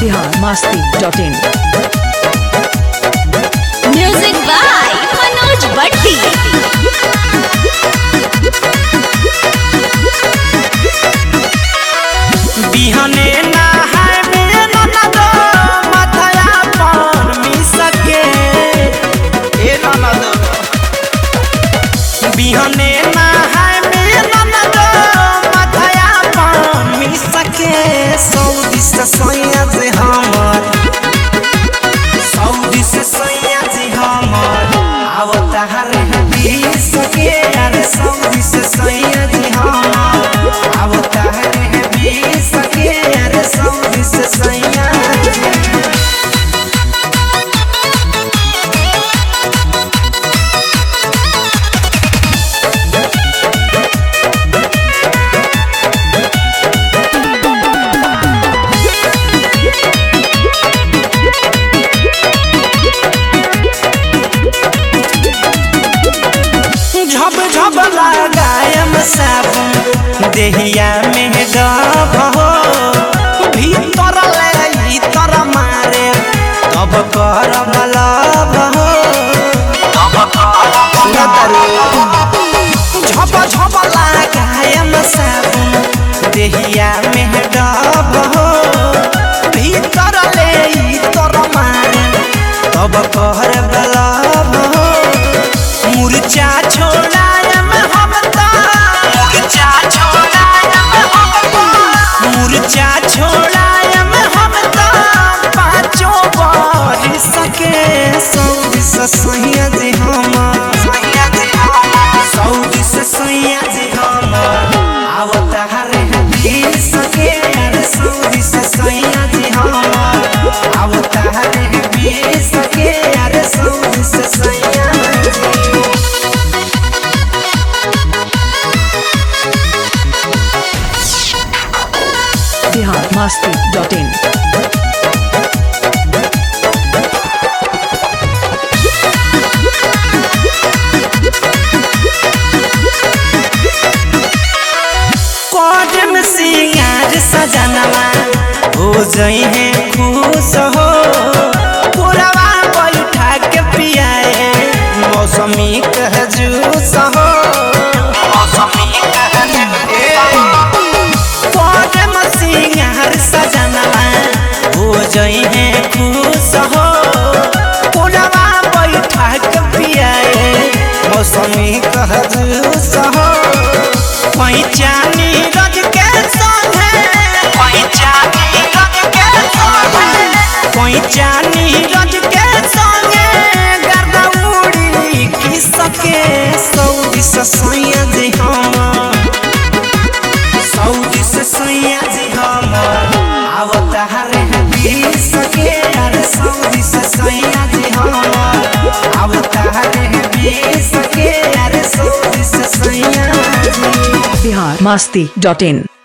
Bihar Masti dot in music by Manoj Bhatti बिहने नहाय में ननद माथया पर मिसके ए ननद बिहने नहाय में ननद माथया पर मिसके सऊदी से सैया जे हमर सऊदी से सैया जे हमर आवता हरे सके अरे सऊदी से सैया जे हमर आवता हरे सके अरे सऊदी से सैया झब झब लगायम साबुन देहिया में डब हो भीतर ले भीतर मारे तब कर बलब हो झब झब लगायम साबुन देहिया में डब हो भीतर ले भीतर मारे तब कर बलब हो मुरचा छोड़ायम हम ता मुरचा छोड़ायम हम ता मुरचा छोड़ायम हम ता पाँचों बार सके सऊदी से सैया जे हम सऊदी से सैया जे हम आवता हरे बीर सके अरे सऊदी से सैया जे हम आवता हरे बीर सके अरे सऊदी से सैया जे बिहार मस्ती डॉट इन कदम सिंगार सजनवा हो जई है खुश हो पुरवा बैठा के पियाए मौसमी कह जूस हो मौसमी कह कदम सिंगार सजनवा हो जई है खुश हो पुरवा बैठा के पियाए मौसमी कह जूस हो पैचानी रज के संगे पैचानी रज के संगे पैचानी रज के संगे गर्दा उड़ी की सके सऊदी से सैया जी हम सऊदी से सैया जी हम आवता हरे बीर सके अरे सऊदी से सैया जी हम आवता हरे बीर सके अरे सऊदी से सैया जी बिहार मस्ती डॉट इन